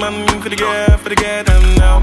man for the girl, for the girl them now.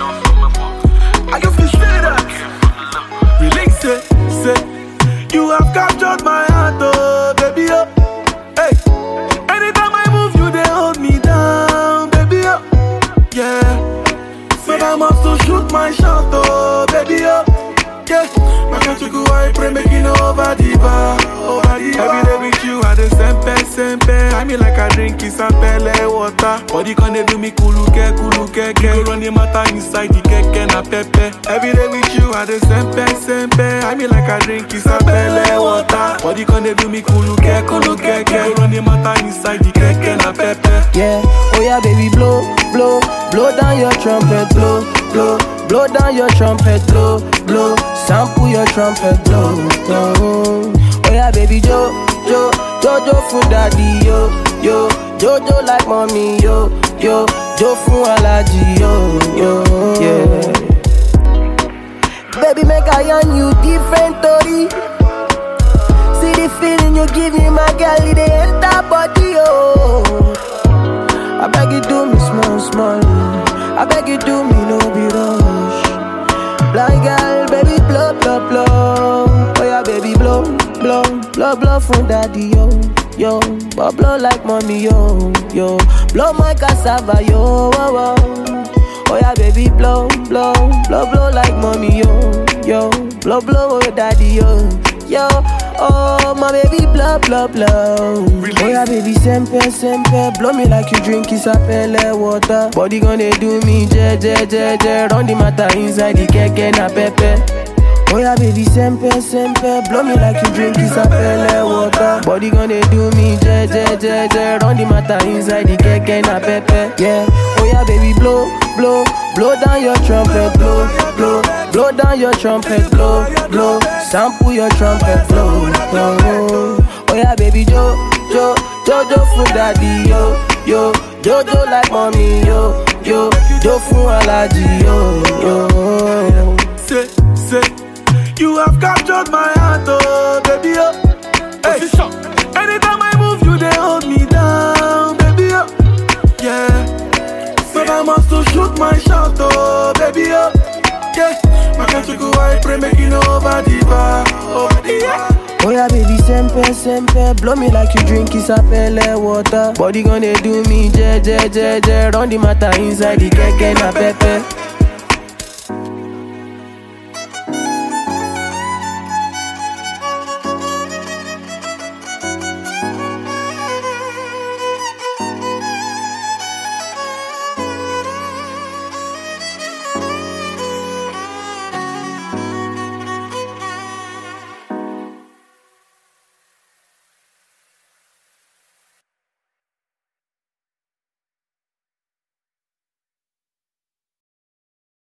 I can feel straight up. Relax it, say. You have captured my heart, oh baby, oh. Hey, anytime I move, you they hold me down, baby, oh. Yeah, but I must to shoot my shot, oh baby, oh. Yeah, my country go I pray making over the bar, over the bar. Every day with you, I the sempe sempe. I mean like I drink is a pele water. Body can they do me kuluke kuluke ke. You run the matter inside the keke na pepe. Every day with you, I the sempe sempe. I mean like I drink is a pele water. Body can they do me kuluke kuluke ke. You run the matter inside the keke na pepe. Yeah, oh yeah, baby, blow, blow, blow down your trumpet, blow, blow, blow down your trumpet, blow, blow, sample your trumpet, blow, blow. Oh yeah, baby, jo, jo, jojo for daddy, yo, yo, jojo like mommy, yo, yo, jo for allergy, yo, yo, yeah. Baby, make I on you different, Tori. See the feeling you give me, my girl, it dey enter body, oh. I beg you do me small, small. I beg you do me no be rush. Blind girl, baby blow, blow, blow. Oh yeah, baby blow, blow, blow, blow from daddy yo, yo. But blow like mommy yo, yo. Blow my cassava yo, oh, oh. Oh yeah, baby blow, blow, blow, blow like mommy yo, yo. Blow, blow, oh daddy yo, yo. Oh my baby blow, blow, blow. Oh yeah, baby sempe, sempe. Blow me like you drink isapele water. Body gonna do me je, je, je, je. Run the matter inside the keke na pepe. Oh yeah, baby sempe, sempe. Blow me like you drink isapele water. Body gonna do me je, je, je, je. Run the matter inside the keke na pepe. Yeah. Oh yeah, baby blow, blow, blow down your trumpet, blow, blow, blow down your trumpet, blow, blow. Sample your trumpet, blow, blow. Oh yeah, baby jo, jo, jojo for daddy, yo, yo, jojo like mommy, yo, yo, jo for allergy, yo, yo. Say, say, you have captured my heart, oh baby, oh. Hey, anytime I move, you they hold me down, baby, oh. Yeah, but I must to shoot my shot, oh baby, oh. Yeah, my country go I pray making over the bar, over the bar. Oh yeah, baby, sempe, sempe Blow me like you drink isapele water Body gonna do me je, je, je, je Run the matter inside the keke na pepe